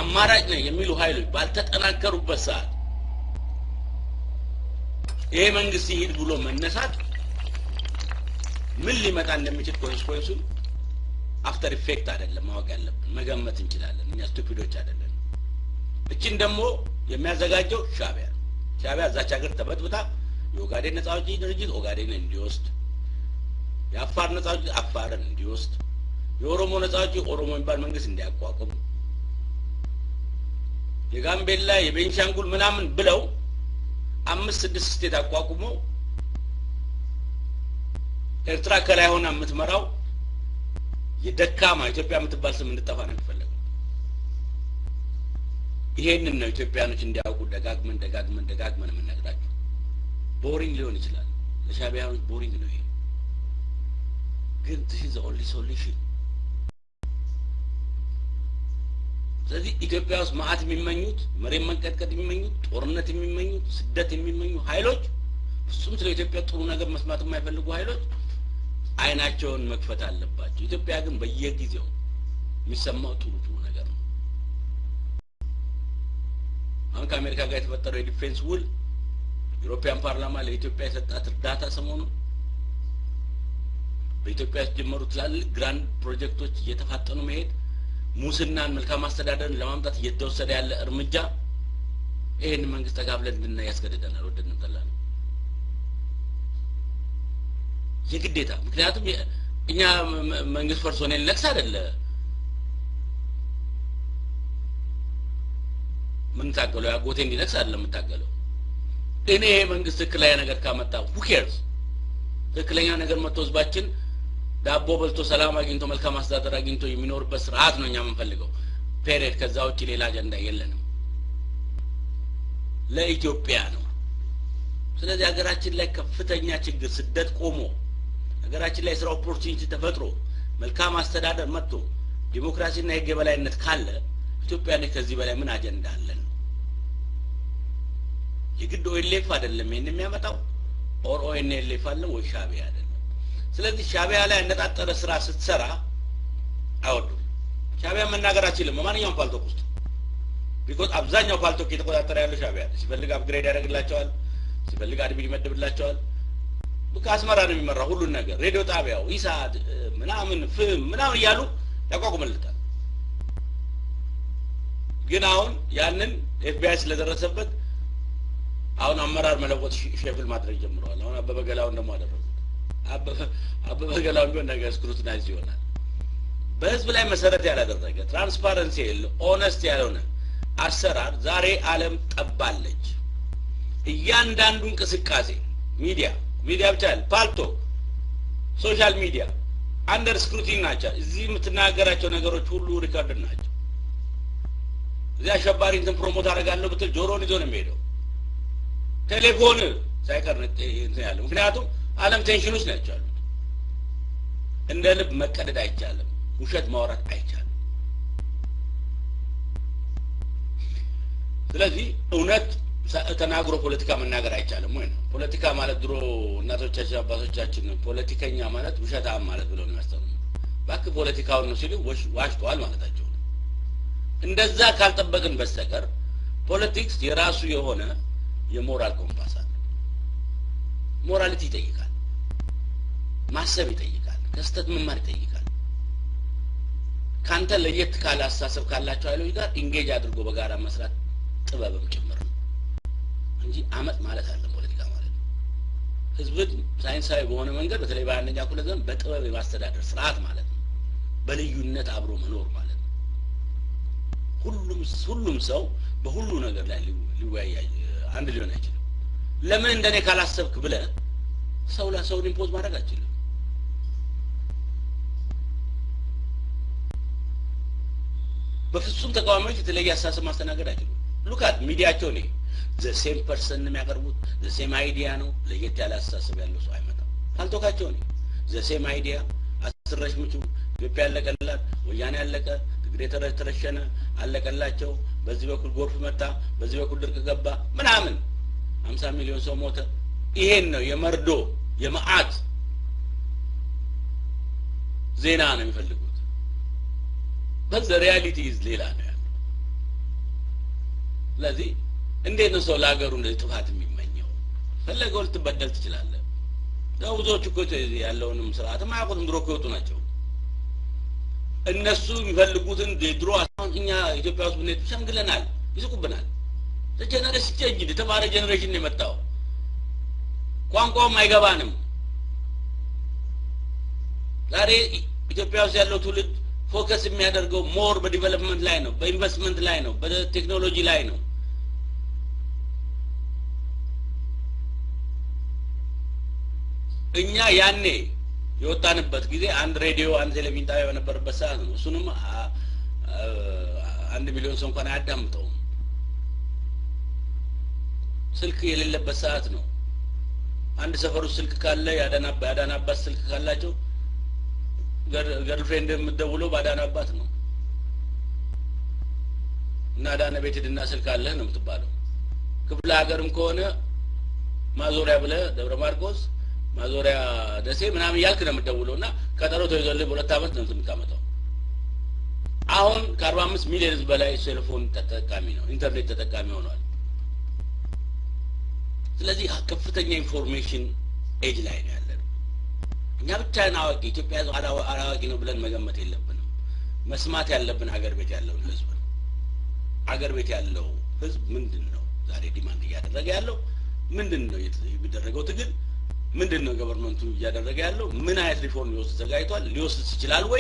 አማራጭ ነው የሚሉ ኃይሎች ባልተጠናከሩበት ሰዓት ይሄ መንግስት ይሂድ ብሎ መነሳት ምን ሊመጣ እንደሚችል ኮንስኮንሱን አፍተር ኢፌክት አይደለም ማወቅ ያለብን፣ መገመት እንችላለን። እኛ ስቱፒዶች አይደለን። እችን ደግሞ የሚያዘጋጀው ሻቢያ ነው። ሻቢያ እዛች ሀገር ተበጥብጣ የኦጋዴን ነጻ አውጪ ድርጅት ኦጋዴንን እንዲወስድ፣ የአፋር ነጻ አውጪ አፋርን እንዲወስድ፣ የኦሮሞ ነጻ አውጪ ኦሮሞ የሚባል መንግስት እንዲያቋቁም፣ የጋምቤላ የቤንሻንጉል ምናምን ብለው አምስት ስድስት ስቴት አቋቁመው ኤርትራ ከላይ ሆና የምትመራው የደካማ ኢትዮጵያ የምትባል ስም እንድጠፋ ነው የሚፈለገው። ይሄንን ነው ኢትዮጵያኖች እንዲያውቁ ደጋግመን ደጋግመን ደጋግመን የምንነግራቸው። ቦሪንግ ሊሆን ይችላል ለሻቢያኖች ቦሪንግ ነው ይሄ፣ ግን this is the only solution። ስለዚህ ኢትዮጵያ ውስጥ መዓት የሚመኙት መሬት መንቀጥቀጥ የሚመኙት ጦርነት የሚመኙት ስደት የሚመኙ ኃይሎች ፍጹም ስለ ኢትዮጵያ ጥሩ ነገር መስማት የማይፈልጉ ኃይሎች አይናቸውን መክፈት አለባቸው። ኢትዮጵያ ግን በየጊዜው የሚሰማው ጥሩ ጥሩ ነገር ነው። አሁን ከአሜሪካ ጋር የተፈጠረው የዲፌንስ ውል ዩሮፒያን ፓርላማ ለኢትዮጵያ የሰጣት እርዳታ ሰሞኑን በኢትዮጵያ የተጀመሩ ትላልቅ ግራንድ ፕሮጀክቶች እየተፋጠኑ መሄድ ሙስናን፣ መልካም አስተዳደርን ለማምጣት እየተወሰደ ያለ እርምጃ ይህን መንግስት ተጋብለን እንድናይ ያስገድደናል። ወደድንም ጠላንም የግዴታ ምክንያቱም እኛ መንግስት ፈርሶ እኔን ልነግስ አይደለ የምንታገለው ያጎቴ እንዲነግስ አይደለም የምታገለው እኔ ይሄ መንግስት ትክክለኛ ነገር ካመጣ ሁኬርስ ትክክለኛ ነገር መጥቶ ህዝባችን ዳቦ በልቶ ሰላም አግኝቶ መልካም አስተዳደር አግኝቶ የሚኖርበት ስርዓት ነው እኛ የምንፈልገው ፔሬድ ከዛ ውጭ ሌላ አጀንዳ የለንም ለኢትዮጵያ ነው ስለዚህ ሀገራችን ላይ ከፍተኛ ችግር ስደት ቆሞ ሀገራችን ላይ የስራ ኦፖርቹኒቲ ተፈጥሮ መልካም አስተዳደር መጥቶ ዲሞክራሲና የህግ የበላይነት ካለ ኢትዮጵያ ላይ ከዚህ በላይ ምን አጀንዳ አለን? የግድ ኦኤልኤፍ አይደለም ይህን የሚያመጣው ኦር ኦኤንኤልኤፍ አለ ወይ ሻቢያ አይደለም። ስለዚህ ሻቢያ ላይ ያነጣጠረ ስራ ስትሰራ አይወዱም። ሻቢያ መናገር አችልም በማንኛውም ፓልቶክ ውስጥ ቢኮዝ አብዛኛው ፓልቶክ እየተቆጣጠረ ያለው ሻቢያ ሲፈልግ አፕግሬድ ያደርግላቸዋል፣ ሲፈልግ አድሚን ይመድብላቸዋል። ከአስመራ ነው የሚመራው ሁሉን ነገር ሬዲዮ ጣቢያው ኢሳት ምናምን ፍም ምናምን እያሉ ያቋቁምልታል። ግን አሁን ያንን ኤፍቢአይ ስለደረሰበት አሁን አመራር መለወጥ ሼፍል ማድረግ ጀምረዋል። አሁን አበበ ገላውን ደግሞ አደረጉት። አበበ ገላውን ቢሆን ነገር ስክሩትናይዝ ይሆናል። በህዝብ ላይ መሰረት ያላደረገ ትራንስፓረንሲ የለ ኦነስት ያልሆነ አሰራር ዛሬ ዓለም ጠባለች። እያንዳንዱ እንቅስቃሴ ሚዲያ ሚዲያ ብቻ ያለ ፓልቶ ሶሻል ሚዲያ አንደር ስክሩቲን ናቸው። እዚህ የምትናገራቸው ነገሮች ሁሉ ሪከርድ ናቸው። እዚህ አሸባሪ እንትን ፕሮሞት አደርጋለሁ ብትል ጆሮን ይዞ ነው የሚሄደው። ቴሌፎን ሳይቀር እንትን ያለው ምክንያቱም ዓለም ቴንሽን ውስጥ ናቸው ያሉት። እንደ ልብ መቀደድ አይቻልም። ውሸት ማውራት አይቻልም። ስለዚህ እውነት ተናግሮ ፖለቲካ መናገር አይቻልም ወይ ነው። ፖለቲካ ማለት ድሮ እናቶቻችን አባቶቻችን ፖለቲከኛ ማለት ውሸታም ማለት ብለው ነው ያስተምሩ። እባክህ ፖለቲካውን ነው ሲሉ ዋሽተዋል ማለታቸው ነው። እንደዛ ካልጠበቅን በስተቀር ፖለቲክስ የራሱ የሆነ የሞራል ኮምፓስ አለ። ሞራሊቲ ይጠይቃል፣ ማሰብ ይጠይቃል፣ ከስተት መማር ይጠይቃል። ካንተ ለየት ካለ አስተሳሰብ ካላቸው ኃይሎች ጋር ኢንጌጅ አድርጎ በጋራ መስራት ጥበብም ጭምር ነው እንጂ አመጥ ማለት አለ ፖለቲካ ማለት ነው። ህዝብን ሳይንሳዊ በሆነ መንገድ በተለይ በአንደኛ ክፍለ ዘመን በጥበብ የማስተዳደር ስርዓት ማለት ነው። በልዩነት አብሮ መኖር ማለት ነው። ሁሉም ሁሉም ሰው በሁሉ ነገር ላይ ሊወያይ አንድ ሊሆን አይችልም። ለምን እንደኔ ካላሰብክ ብለህ ሰው ለሰውን ኢምፖዝ ማድረግ አችልም። በፍጹም ተቃዋሚዎች የተለየ አስተሳሰብ ማስተናገድ አይችሉም። ሉካት ሚዲያቸው ኔ ዘሴም ፐርሰን የሚያቀርቡት ዘሴም አይዲያ ነው። ለየት ያለ አስተሳሰብ ያለው ሰው አይመጣም። ካልቶካቸው ኔ ዘሴም አይዲያ አስረሽ ምቹ ኢትዮጵያ ያለቀላት፣ ወያኔ ያለቀ፣ ትግሬ ተረሸነ፣ አለቀላቸው። በዚህ በኩል ጎርፍ መጣ፣ በዚህ በኩል ድርቅ ገባ ምናምን ሀምሳ ሚሊዮን ሰው ሞተ። ይሄን ነው የመርዶ የመዓት ዜና ነው የሚፈልጉት። በዘ ሪያሊቲ ኢዝ ሌላ ነው ያለው። ስለዚህ እንዴት ነው ሰው ለሀገሩ እንደዚህ ጥፋት የሚመኘው? ፈለገው ልትበደል ትችላለህ። ያው ብዙዎቹ እኮ ያለውንም ስርዓትም አያውቁትም። ድሮ እኮ የወጡ ናቸው። እነሱ የሚፈልጉትን ድሮ አሁን እኛ ኢትዮጵያ ውስጥ ብንሄድ ሸምግለናል፣ ይስቁብናል። ጀነሬሽን ቼንጅ የተማረ ጀኔሬሽን ነው የመጣው። ቋንቋውም አይገባንም። ዛሬ ኢትዮጵያ ውስጥ ያለው ትውልድ ፎከስ የሚያደርገው ሞር በዲቨሎፕመንት ላይ ነው፣ በኢንቨስትመንት ላይ ነው፣ በቴክኖሎጂ ላይ ነው። እኛ ያኔ የወጣንበት ጊዜ አንድ ሬዲዮ አንድ ቴሌቪዥን ጣቢያ በነበረበት ሰዓት ነው። እሱንም አንድ ሚሊዮን ሰው እንኳን አያዳምጠውም። ስልክ የሌለበት ሰዓት ነው። አንድ ሰፈር ውስጥ ስልክ ካለ የአዳና አባት ስልክ ካላቸው ገርልፍሬንድ የምትደውለው በአዳና አባት ነው እና አዳነ ቤት ሂድና ስልክ አለህ ነው የምትባለው። ክፍለ ሀገርም ከሆነ ማዞሪያ ብለህ ደብረ ማርቆስ ማዞሪያ ደሴ ምናምን እያልክ ነው የምትደውለው እና ቀጠሮ ተይዞልህ በሁለት ዓመት ነው የምታመጣው። አሁን ከአርባ አምስት ሚሊዮን ህዝብ በላይ ቴሌፎን ተጠቃሚ ነው፣ ኢንተርኔት ተጠቃሚ ሆኗል። ስለዚህ ከፍተኛ ኢንፎርሜሽን ኤጅ ላይ ነው ያለን። እኛ ብቻን አዋቂ ኢትዮጵያ አላዋቂ ነው ብለን መገመት የለብንም። መስማት ያለብን ሀገር ቤት ያለውን ህዝብ ነው። ሀገር ቤት ያለው ህዝብ ምንድን ነው ዛሬ ዲማንድ እያደረገ ያለው ምንድን ነው የሚደረገው ትግል ምንድን ነው ገቨርንመንቱ እያደረገ ያለው ምን አይነት ሪፎርም ሊወስድ ተዘጋጅቷል ሊወስድ ይችላል ወይ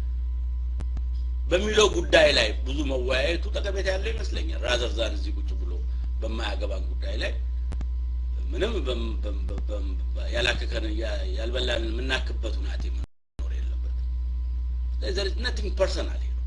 በሚለው ጉዳይ ላይ ብዙ መወያየቱ ጠቀሜታ ያለው ይመስለኛል ራዘር ዛን እዚህ ቁጭ ብሎ በማያገባን ጉዳይ ላይ ምንም ያላከከን ያልበላን የምናክበት ሁናቴ መኖር የለበት ነቲንግ ፐርሰናል ነው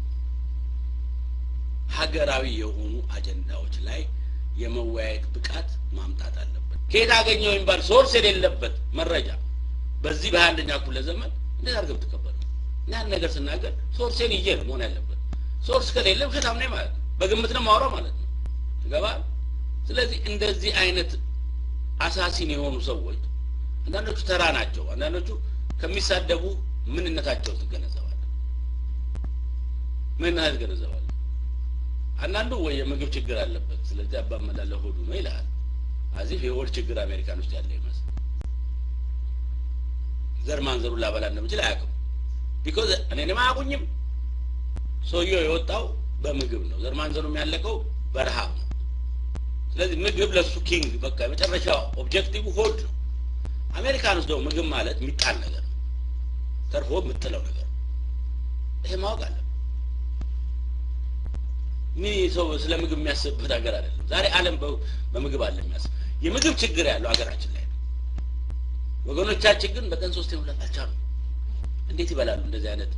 ሀገራዊ የሆኑ አጀንዳዎች ላይ የመወያየት ብቃት ማምጣት አለበት ከየት አገኘው የሚባል ሶርስ የሌለበት መረጃ በዚህ በሀያ አንደኛ ክፍለ ዘመን እንዴት አድርገህ ብትቀበል ነው ያን ነገር ስናገር ሶርሴን ይዤ ነው መሆን ያለበት ሶርስ ከሌለ ውሸታም ነኝ ማለት ነው በግምት ነው ማውራው ማለት ነው ይገባል ስለዚህ እንደዚህ አይነት አሳሲን የሆኑ ሰዎች አንዳንዶቹ ተራ ናቸው አንዳንዶቹ ከሚሳደቡ ምንነታቸው ትገነዘባል ምንነት ትገነዘባል አንዳንዱ ወይ የምግብ ችግር አለበት ስለዚህ አባመላለ ሆዱ ነው ይልሃል አዚፍ የሆድ ችግር አሜሪካን ውስጥ ያለ ይመስል ዘር ማንዘሩ ላበላ እንደምችል አያውቅም ቢኮዝ እኔንም አያውቁኝም ሰውየው የወጣው በምግብ ነው ዘር ማንዘሩ የሚያለቀው በረሃብ ነው ስለዚህ ምግብ ለሱ ኪንግ በቃ የመጨረሻ ኦብጀክቲቭ ሆድ ነው አሜሪካን ውስጥ ደግሞ ምግብ ማለት የሚጣል ነገር ነው ተርፎ የምጥለው ነገር ይሄ ማወቅ አለ ምን ሰው ስለ ምግብ የሚያስብበት ሀገር አይደለም ዛሬ አለም በምግብ አለ የሚያስብ የምግብ ችግር ያለው ሀገራችን ላይ ነው ወገኖቻችን ግን በቀን ሶስት መብላት አልቻሉም እንዴት ይበላሉ እንደዚህ አይነት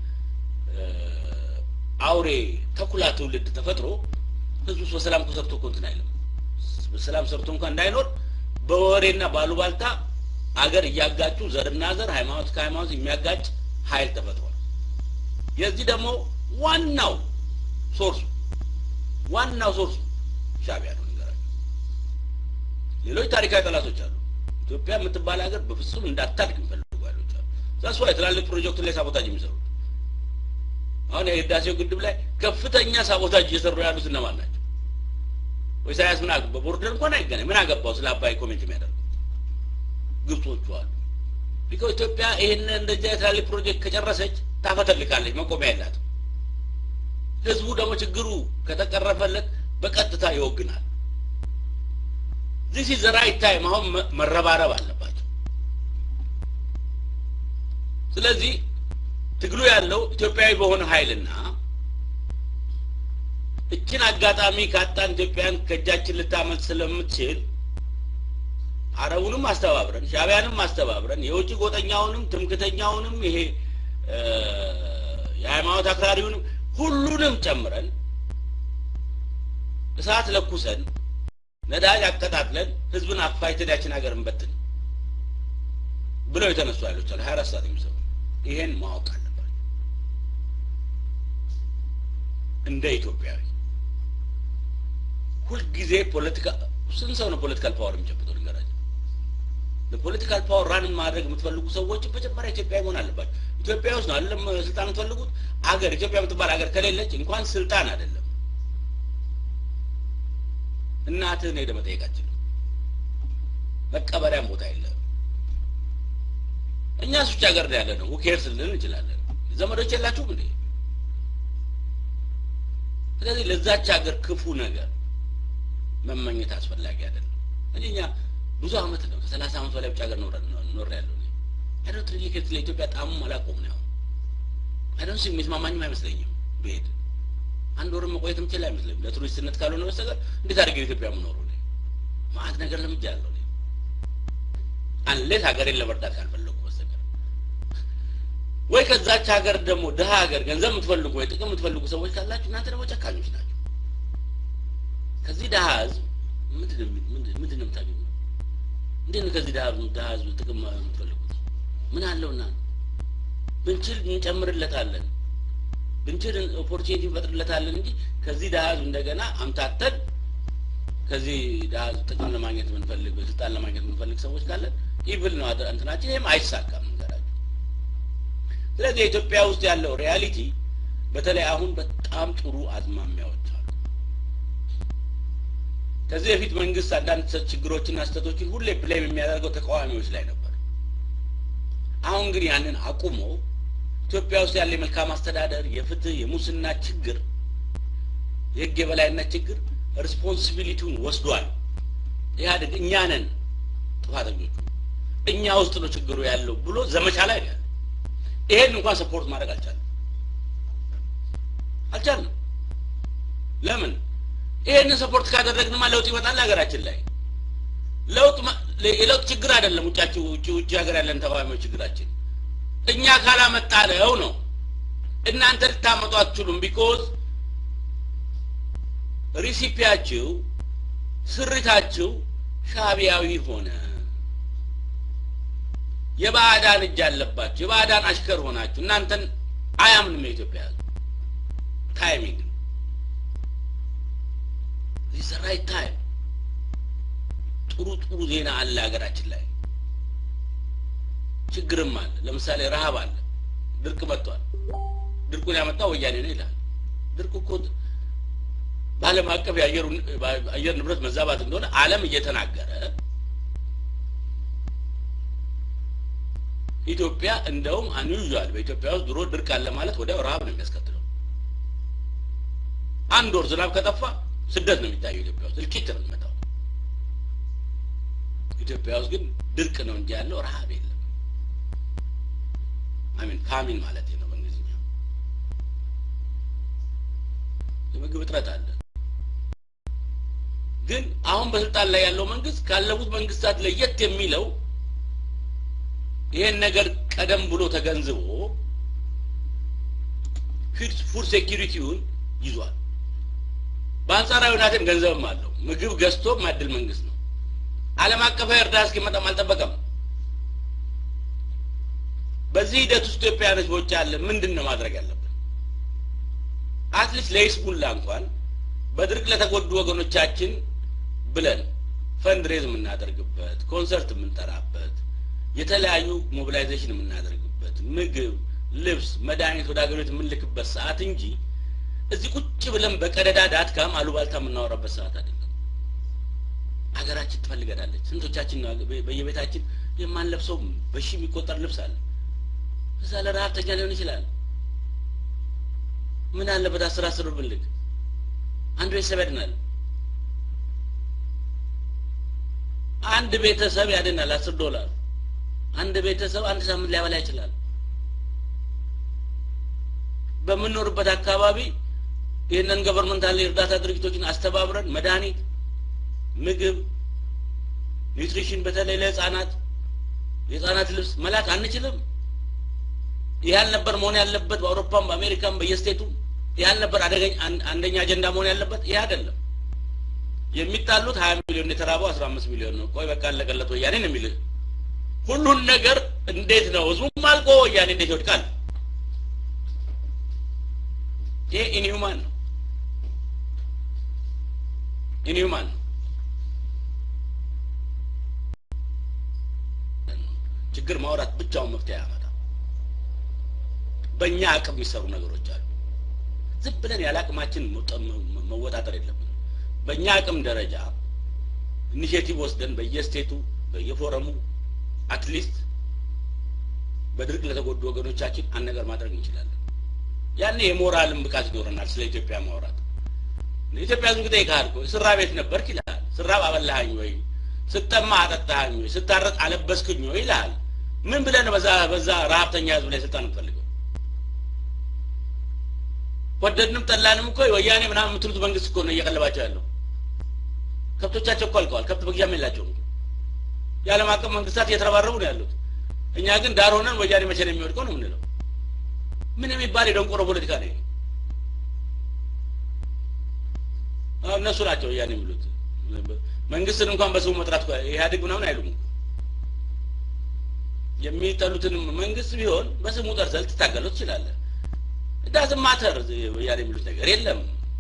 አውሬ ተኩላ ትውልድ ተፈጥሮ ህዝቡ በሰላም ተሰርቶ እኮ እንትን አይልም በሰላም ሰርቶ እንኳን እንዳይኖር በወሬና ባሉባልታ አገር እያጋጩ ዘርና ዘር ሃይማኖት ከሃይማኖት የሚያጋጭ ኃይል ተፈጥሯል የዚህ ደግሞ ዋናው ሶርሱ ዋናው ሶርሱ ሻቢያ ነው ንገራቸው ሌሎች ታሪካዊ ጠላቶች አሉ ኢትዮጵያ የምትባል ሀገር በፍጹም እንዳታድግ የሚፈልጉ ኃይሎች አሉ ዛስ ዋይ ትላልቅ ፕሮጀክት ላይ ሳቦታጅ የሚሰሩት አሁን የህዳሴው ግድብ ላይ ከፍተኛ ሳቦታጅ እየሰሩ ያሉት እነማን ናቸው ወይ ሳያስ ምን አገባ ቦርደር እንኳን አይገናኝ ምን አገባው ስለ አባይ ኮሜንት የሚያደርጉ ግብጾቹ አሉ ቢኮ ኢትዮጵያ ይህን እንደዚህ ትላልቅ ፕሮጀክት ከጨረሰች ታፈተልካለች መቆሚያ የላትም ህዝቡ ደግሞ ችግሩ ከተቀረፈለት በቀጥታ ይወግናል ዚስ ኢዝ ራይት ታይም አሁን መረባረብ አለባቸው ስለዚህ ትግሉ ያለው ኢትዮጵያዊ በሆነ ኃይልና እችን አጋጣሚ ካጣን ኢትዮጵያን ከእጃችን ልታመልጥ ስለምትችል አረቡንም አስተባብረን ሻቢያንም አስተባብረን የውጭ ጎጠኛውንም ትምክተኛውንም ይሄ የሃይማኖት አክራሪውንም ሁሉንም ጨምረን እሳት ለኩሰን ነዳጅ አቀጣጥለን ህዝብን አፋይተን ያችን ሀገር እንበትን ብለው የተነሱ ኃይሎች አሉ ሀያ አራት ሰዓት የሚሰሩ ይሄን ማወቅ አለባቸው እንደ ኢትዮጵያዊ ሁልጊዜ ፖለቲካ ስንት ሰው ነው ፖለቲካል ፓወር የሚጨብጠው ልንገራቸው ለፖለቲካል ፓወር ራን ማድረግ የምትፈልጉ ሰዎች መጀመሪያ ኢትዮጵያዊ መሆን አለባቸው ኢትዮጵያ ውስጥ ነው አይደለም ስልጣን የምትፈልጉት አገር ኢትዮጵያ የምትባል ሀገር ከሌለች እንኳን ስልጣን አይደለም እናትህን ሄደህ መጠየቅ አትችልም። መቀበሪያም ቦታ የለም። እኛ ውጭ ሀገር ነው ያለ ነው ሁኬርስ ልንል እንችላለን። ዘመዶች የላችሁም እንዴ? ስለዚህ ለዛች ሀገር ክፉ ነገር መመኘት አስፈላጊ አይደለም። እንጂ እኛ ብዙ አመት ነው ከሰላሳ አመት በላይ ውጭ ሀገር ኖር ያለው አይዶንት ሪሊ ኬር ስለ ኢትዮጵያ ጣሙም አላውቀውም ነው አይዶንት ሲ የሚስማማኝም አይመስለኝም ብሄድ አንድ ወርም መቆየትም ችል አይመስለኝም ለቱሪስትነት ካልሆነ በስተቀር እንዴት አድርጌ ኢትዮጵያ የምኖሩ ማአት ነገር ለምጃለሁ አንሌት ሀገሬን ለመርዳት ካልፈለጉ በስተቀር ወይ ከዛች ሀገር ደግሞ ድሀ ሀገር ገንዘብ የምትፈልጉ ወይ ጥቅም የምትፈልጉ ሰዎች ካላችሁ እናንተ ደግሞ ጨካኞች ናቸው። ከዚህ ድሀ ህዝብ ምንድን ነው የምታገኙ? እንዴት ነው ከዚህ ድሀ ህዝብ ጥቅም የምትፈልጉት? ምን አለውና ብንችል እንጨምርለታለን፣ ብንችል ኦፖርቹኒቲ እንፈጥርለታለን እንጂ ከዚህ ድሀ ህዝብ እንደገና አምታተን ከዚህ ድሀ ህዝብ ጥቅም ለማግኘት የምንፈልግ ስልጣን ለማግኘት የምንፈልግ ሰዎች ካለን ኢቭል ነው እንትናችን። ይህም አይሳካም እንገራቸው። ስለዚህ የኢትዮጵያ ውስጥ ያለው ሪያሊቲ በተለይ አሁን በጣም ጥሩ አዝማሚያዎች አሉ። ከዚህ በፊት መንግስት አንዳንድ ችግሮችና ስህተቶችን ሁሌ ብሌም የሚያደርገው ተቃዋሚዎች ላይ ነበር። አሁን ግን ያንን አቁሞ ኢትዮጵያ ውስጥ ያለ የመልካም አስተዳደር፣ የፍትህ፣ የሙስና ችግር፣ የህግ የበላይነት ችግር ሪስፖንሲቢሊቲውን ወስዷል። ኢህአዴግ እኛ ነን ጥፋተኞቹ፣ እኛ ውስጥ ነው ችግሩ ያለው ብሎ ዘመቻ ላይ ነው ያለው። ይሄን እንኳን ሰፖርት ማድረግ አልቻለም አልቻለም። ለምን? ይሄንን ሰፖርት ካደረግንማ ለውጥ ይመጣል ሀገራችን ላይ። ለውጥ የለውጥ ችግር አይደለም ውጫችሁ ውጭ ውጭ ሀገር ያለን ተቃዋሚዎች ችግራችን እኛ ካላመጣ ነው ነው። እናንተ ልታመጡ አትችሉም። ቢኮዝ ሪሲፒያችሁ ስሪታችሁ ሻቢያዊ ሆነ። የባዕዳን እጅ አለባችሁ። የባዕዳን አሽከር ሆናችሁ እናንተን አያምንም የኢትዮጵያ ሕዝብ። ታይሚንግ ነው። ዚስ ራይት ታይም። ጥሩ ጥሩ ዜና አለ ሀገራችን ላይ፣ ችግርም አለ። ለምሳሌ ረሀብ አለ፣ ድርቅ መጥቷል። ድርቁን ያመጣው ወያኔ ነው ይላል። ድርቅ እኮ በዓለም አቀፍ የአየር ንብረት መዛባት እንደሆነ ዓለም እየተናገረ ኢትዮጵያ እንደውም አንዩዟል። በኢትዮጵያ ውስጥ ድሮ ድርቅ አለ ማለት ወዲያው ረሀብ ነው የሚያስከትለው። አንድ ወር ዝናብ ከጠፋ ስደት ነው የሚታየው። ኢትዮጵያ ውስጥ እልቂት ነው የሚመጣው። ኢትዮጵያ ውስጥ ግን ድርቅ ነው እንጂ ያለው ረሀብ የለም። አሚን ፋሚን ማለት ነው በእንግሊዝኛ። የምግብ እጥረት አለ። ግን አሁን በስልጣን ላይ ያለው መንግስት ካለፉት መንግስታት ለየት የሚለው ይሄን ነገር ቀደም ብሎ ተገንዝቦ ፉድ ሴኪሪቲውን ይዟል። በአንጻራዊ ሁኔታም ገንዘብም አለው። ምግብ ገዝቶ ማድል መንግስት ነው። ዓለም አቀፋዊ እርዳታ እስኪመጣም አልጠበቀም። በዚህ ሂደት ውስጥ ኢትዮጵያውያኖች በውጭ ያለ ምንድን ነው ማድረግ ያለብን? አትሊስት ለይስሙላ እንኳን በድርቅ ለተጎዱ ወገኖቻችን ብለን ፈንድሬዝ የምናደርግበት ኮንሰርት የምንጠራበት የተለያዩ ሞቢላይዜሽን የምናደርግበት ምግብ፣ ልብስ፣ መድኃኒት ወደ ሀገሮች የምንልክበት ሰዓት እንጂ እዚህ ቁጭ ብለን በቀደዳ ዳትካም አሉባልታ የምናወራበት ሰዓት አይደለም። ሀገራችን ትፈልገናለች። ስንቶቻችን ነው በየቤታችን የማንለብሰው በሺ የሚቆጠር ልብስ አለ። እዛ ለረሀብተኛ ሊሆን ይችላል። ምን አለበት አስር አስር ብር ብንልክ አንድ ቤተሰብ ያድናል። አንድ ቤተሰብ ያድናል። አስር ዶላር አንድ ቤተሰብ አንድ ሳምንት ሊያበላ ይችላል። በምንኖርበት አካባቢ ይህንን ገቨርንመንታል የእርዳታ ድርጅቶችን አስተባብረን መድኃኒት፣ ምግብ፣ ኒውትሪሽን በተለይ ለህፃናት የህፃናት ልብስ መላክ አንችልም? ይህ አልነበር መሆን ያለበት በአውሮፓም በአሜሪካም በየስቴቱ ይህ አልነበር አደገኝ አንደኛ አጀንዳ መሆን ያለበት ይህ አይደለም። የሚጣሉት ሀያ ሚሊዮን የተራበው አስራ አምስት ሚሊዮን ነው። ቆይ በቃ አለቀለት ወያኔ ነው የሚልህ ሁሉን ነገር እንዴት ነው ህዝቡም አልቆ ወያኔ እንዴት ይወድቃል? ይሄ ኢንሁማን ነው፣ ኢንሁማን ነው። ችግር ማውራት ብቻውን መፍትሄ ያመጣ። በእኛ አቅም የሚሰሩ ነገሮች አሉ። ዝም ብለን ያለ አቅማችን መወጣጠር የለብንም። በእኛ አቅም ደረጃ ኢኒሽቲቭ ወስደን በየስቴቱ በየፎረሙ አትሊስት በድርቅ ለተጎዱ ወገኖቻችን አንድ ነገር ማድረግ እንችላለን። ያኔ የሞራልን ብቃት ይኖረናል ስለ ኢትዮጵያ ማውራት። ኢትዮጵያ ህዝብ እንግዲህ ይካል እኮ ስራ ቤት ነበርክ ይልሃል። ስራብ አበላሃኝ ወይ፣ ስጠማ አጠጣሃኝ ወይ፣ ስታረጥ አለበስክኝ ወይ ይልሃል። ምን ብለን በዛ በዛ ረሀብተኛ ህዝብ ላይ ስልጣን እንፈልገው? ወደድንም ጠላንም እኮ ወያኔ ምናምን የምትሉት መንግስት እኮ ነው እየቀለባቸው ያለው። ከብቶቻቸው እኮ አልቀዋል። ከብት መግዣም የላቸውም። የዓለም አቀፍ መንግስታት እየተረባረቡ ነው ያሉት። እኛ ግን ዳር ሆነን ወያኔ መቼ ነው የሚወድቀው ነው የምንለው። ምን የሚባል የደንቆሮ ፖለቲካ ነው? እነሱ ናቸው ወያኔ የሚሉት። መንግስትን እንኳን በስሙ መጥራት ኢህአዴግ ምናምን አይሉም። የሚጠሉትን መንግስት ቢሆን በስሙ ጠርተህ ልትታገለው ትችላለህ። ዳዝም ማተር ወያኔ የሚሉት ነገር የለም።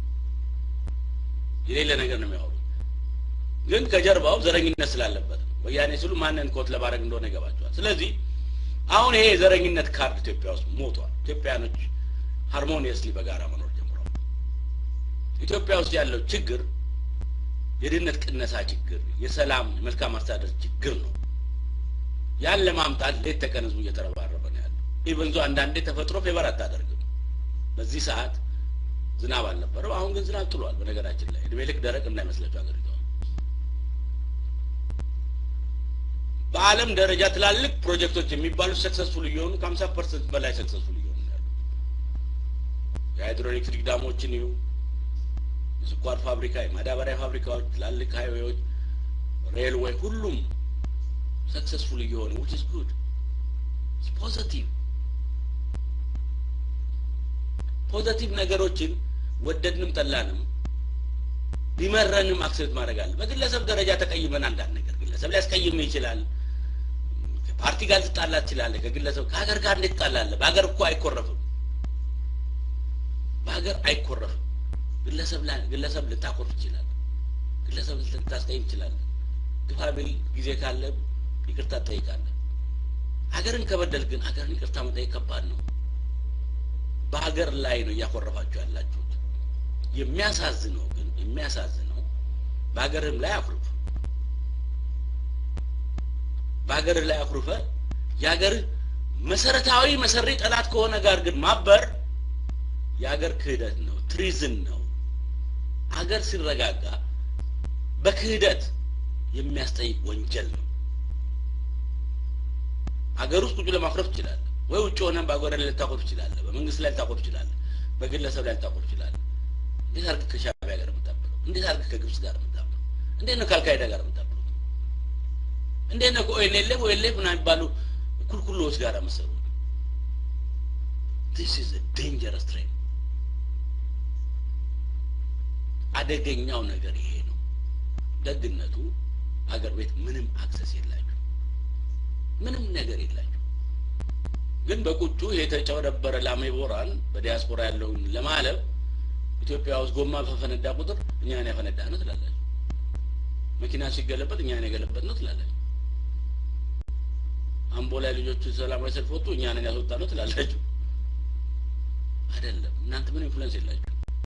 የሌለ ነገር ነው የሚያወሩት። ግን ከጀርባው ዘረኝነት ስላለበት ነው። ወያኔ ሲሉ ማንን ኮት ለማድረግ እንደሆነ ይገባቸዋል። ስለዚህ አሁን ይሄ የዘረኝነት ካርድ ኢትዮጵያ ውስጥ ሞቷል። ኢትዮጵያኖች ሃርሞኒየስሊ በጋራ መኖር ጀምረዋል። ኢትዮጵያ ውስጥ ያለው ችግር የድህነት ቅነሳ ችግር፣ የሰላም የመልካም አስተዳደር ችግር ነው። ያን ለማምጣት ሌት ተቀን ህዝቡ እየተረባረበ ነው ያለው። ኢቨንዞ አንዳንዴ ተፈጥሮ ፌቨር አታደርግም። በዚህ ሰዓት ዝናብ አልነበረም። አሁን ግን ዝናብ ጥሏል። በነገራችን ላይ እድሜ ልክ ደረቅ እንዳይመስላችሁ ሀገሪቷ በዓለም ደረጃ ትላልቅ ፕሮጀክቶች የሚባሉት ሰክሰስፉል እየሆኑ ከሀምሳ ፐርሰንት በላይ ሰክሰስፉል እየሆኑ ያሉ የሃይድሮኤሌክትሪክ ዳሞችን ይሁ የስኳር ፋብሪካ፣ የማዳበሪያ ፋብሪካዎች፣ ትላልቅ ሃይዌዎች፣ ሬልዌይ ሁሉም ሰክሰስፉል እየሆኑ ዊች ኢዝ ጉድ ፖዘቲቭ ፖዘቲቭ ነገሮችን ወደድንም ጠላንም ቢመረንም አክሴፕት ማድረግ አለ። በግለሰብ ደረጃ ተቀይመን አንዳንድ ነገር ግለሰብ ሊያስቀይም ይችላል። ከፓርቲ ጋር ልትጣላ ትችላለህ። ከግለሰብ ከሀገር ጋር እንዴት ትጣላለህ? በሀገር እኮ አይኮረፍም። በሀገር አይኮረፍም። ግለሰብ ላይ ግለሰብ ልታኮርፍ ይችላል። ግለሰብ ልታስቀይም ትችላለህ። ግፋ ቢል ጊዜ ካለ ይቅርታ ትጠይቃለህ። ሀገርን ከበደል ግን ሀገርን ይቅርታ መጠየቅ ከባድ ነው። በሀገር ላይ ነው እያኮረፋችሁ ያላችሁት። የሚያሳዝነው ግን የሚያሳዝነው በሀገርም ላይ አኩርፍ በሀገርህ ላይ አኩርፈ የሀገር መሰረታዊ መሰሪ ጠላት ከሆነ ጋር ግን ማበር የሀገር ክህደት ነው፣ ትሪዝን ነው። ሀገር ሲረጋጋ በክህደት የሚያስጠይቅ ወንጀል ነው። ሀገር ውስጥ ቁጭ ለማኩረፍ ትችላለህ ወይ ውጭ ሆነን በሀገር ላይ ልታኮርፍ ትችላለህ። በመንግስት ላይ ልታኮርፍ ትችላለህ። በግለሰብ ላይ ልታኮርፍ ትችላለህ። እንዴት አድርገህ ከሻዕቢያ ጋር የምታብለው? እንዴት አድርገህ ከግብጽ ጋር የምታብለው? እንዴት ነው ከአልካይዳ ጋር የምታብለው? እንዴት ነው ከኦኤልኤልኤፍ ኦኤልኤፍ ምናምን የሚባሉ ኩልኩሎዎች ጋር መሰሩ? ዲስ ኢዝ ዴንጀረስ ትሬን። አደገኛው ነገር ይሄ ነው። ደግነቱ አገር ቤት ምንም አክሰስ የላችሁ፣ ምንም ነገር የላችሁ። ግን በቁጩ የተጨበረበረ ላሜቦራን በዲያስፖራ ያለውን ለማለብ ኢትዮጵያ ውስጥ ጎማ በፈነዳ ቁጥር እኛን ያፈነዳ ነው ትላላችሁ። መኪና ሲገለበጥ እኛን የገለበጥ ነው ትላላችሁ። አምቦ ላይ ልጆቹ ሰላማዊ ሰልፍ ወጡ እኛንን ያስወጣ ነው ትላላችሁ። አይደለም። እናንተ ምን ኢንፍሉዌንስ የላችሁ።